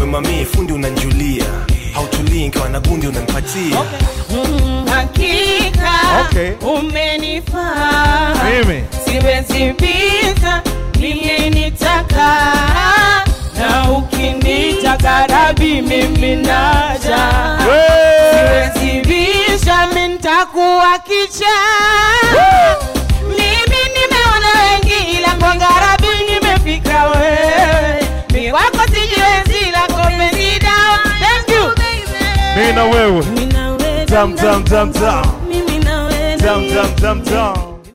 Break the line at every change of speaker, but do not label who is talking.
mami fundi unanjulia hautulii nkiwa na gundi unanipatia
Mm, hakika
Okay.
umenifaa
Mimi.
siwezi pita nilinitaka na ukinitaka rabi mimi naja
Hey!
siwezi bisha mintakuwa kicha mimi nimeona wengi ila ngwangarabi nimefika wewe mi wako sijiwezi lako penzi dawa thank you
Mimi na wewe.
Mimi na wewe,
Tam, tam, tam, tam.
mimi na wewe,
Tam, tam, tam, tam.